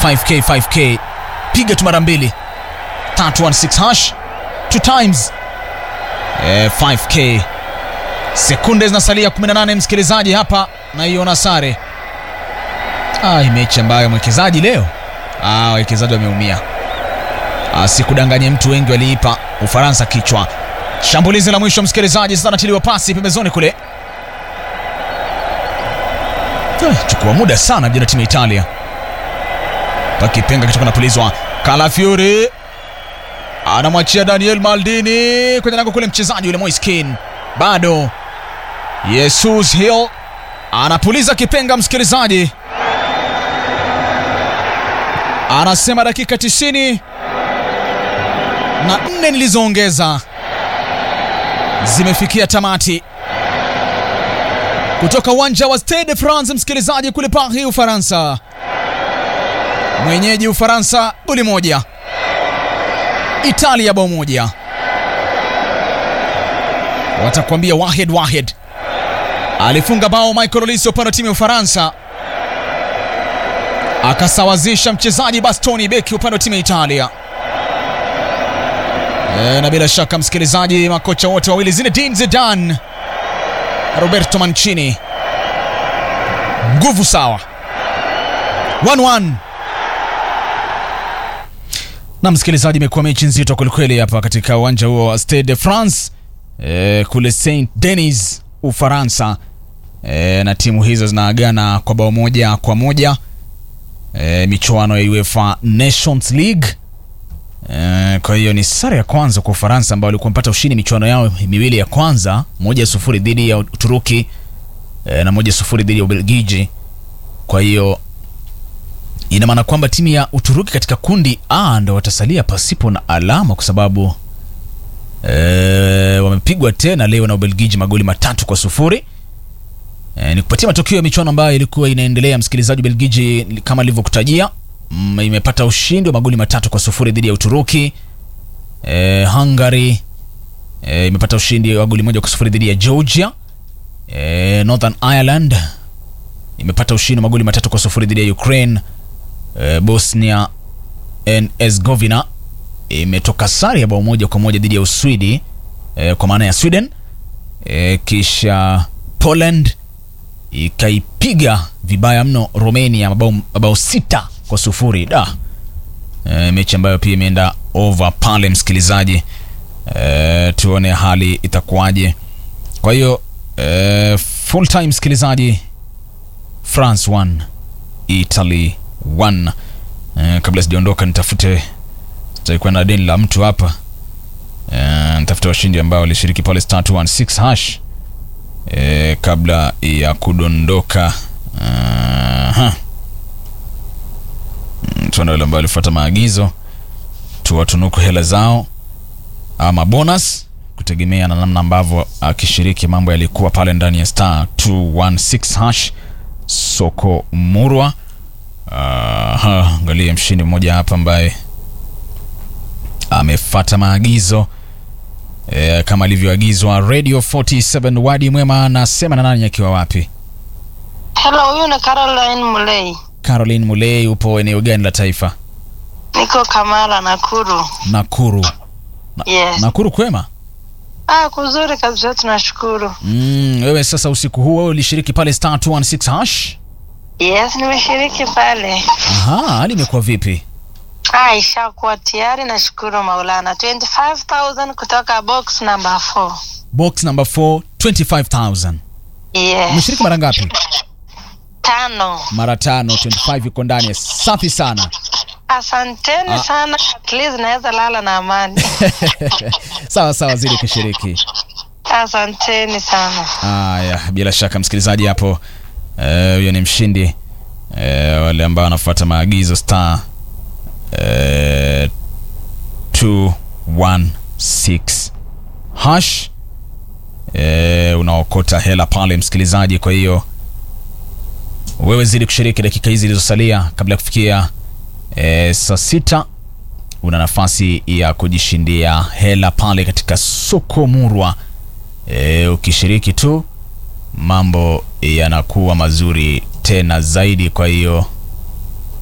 5k 5k piga tu mara mbili 316 hash two times eh, 5k sekunde zinasalia 18 msikilizaji hapa naiona sare ah, hii mechi ambayo mwekezaji leo ah, wawekezaji wameumia ah, sikudanganye mtu wengi waliipa ufaransa kichwa shambulizi la mwisho msikilizaji sasa natiliwa pasi pembezoni kule Eh, chukua muda sana vijana timu ya italia pakipenga kichoka napulizwa kalafiori anamwachia daniel maldini kwenye lango kule mchezaji yule moiskin bado jesus hill anapuliza kipenga msikilizaji anasema dakika 90 na nne nilizoongeza zimefikia tamati kutoka uwanja wa Stade de France, msikilizaji, kule Paris, Ufaransa. Mwenyeji Ufaransa goli moja, Italia bao moja. Watakwambia Wahed Wahed alifunga bao Michael Olise upande wa timu ya Ufaransa, akasawazisha mchezaji Bastoni beki upande wa timu ya Italia. E, na bila shaka msikilizaji, makocha wote wawili Zinedine Zidane Roberto Mancini, nguvu sawa 1-1. Na msikilizaji, imekuwa mechi nzito kwelikweli hapa katika uwanja huo wa Stade de France e, kule Saint Denis Ufaransa e, na timu hizo zinaagana kwa bao moja kwa moja e, michuano ya UEFA Nations League e, kwa hiyo ni sare ya kwanza kwa Ufaransa ambao walikuwa wamepata ushindi michuano yao miwili ya kwanza, moja sufuri dhidi ya Uturuki e, na moja sufuri dhidi ya Ubelgiji. Kwa hiyo ina maana kwamba timu ya Uturuki katika kundi A ndo watasalia pasipo na alama kwa sababu e, wamepigwa tena leo na Ubelgiji magoli matatu kwa sufuri. E, ni kupatia matokeo ya michuano ambayo ilikuwa inaendelea. Msikilizaji, Ubelgiji kama ilivyokutajia mm, imepata ushindi wa magoli matatu kwa sufuri dhidi ya Uturuki. E, Hungary e, imepata ushindi wa goli moja kwa sufuri dhidi ya Georgia. E, Northern Ireland imepata ushindi wa magoli matatu kwa sufuri dhidi ya Ukraine. E, Bosnia and Herzegovina imetoka sare ya bao moja kwa moja dhidi ya Uswidi e, kwa maana ya Sweden. E, kisha Poland ikaipiga vibaya mno Romania mabao, mabao sita kwa sufuri da. E, mechi ambayo pia imeenda over pale msikilizaji. E, tuone hali itakuwaje. Kwa hiyo e, full time msikilizaji, France 1 Italy 1. E, kabla sijaondoka nitafute sitakuwa na deni la mtu hapa e, nitafute washindi ambao walishiriki pale star 216 hash e, kabla ya kudondoka uh, tuone wale ambao walifuata maagizo tuwatunuku hela zao ama bonus kutegemea na namna ambavyo akishiriki mambo yalikuwa pale ndani ya star 216 hash soko murwa uh, angalia mshindi mmoja hapa ambaye amefata maagizo e, kama alivyoagizwa radio 47 wadi mwema anasema na nani akiwa wapi Hello, huyu ni Caroline Mulei. caroline mulei upo eneo gani la taifa Niko Kamala, Nakuru. nakuru Yes. nakuru kwema Ah, kuzuri kabisa, tunashukuru. mm, wewe sasa usiku huu wewe ulishiriki pale star 216 hash Yes, nimeshiriki pale. aha hali imekuwa vipi Ah, ishakuwa tayari, nashukuru Maulana. 25,000 kutoka box number 4. box number 4 25000 Yes. umeshiriki mara ngapi Tano. mara tano 25 iko ndani safi sana Asanteni Ah. sana. At least naweza lala na amani. sawa sawa zidi kushiriki Asanteni sana. haya bila shaka msikilizaji hapo eh, huyo ni mshindi eh, wale ambao wanafuata maagizo star eh, 216 hash eh, unaokota hela pale msikilizaji kwa hiyo wewe zidi kushiriki dakika hizi zilizosalia kabla ya kufikia eh, saa sita una nafasi ya kujishindia hela pale katika soko murwa e, ukishiriki tu mambo yanakuwa mazuri tena zaidi kwa hiyo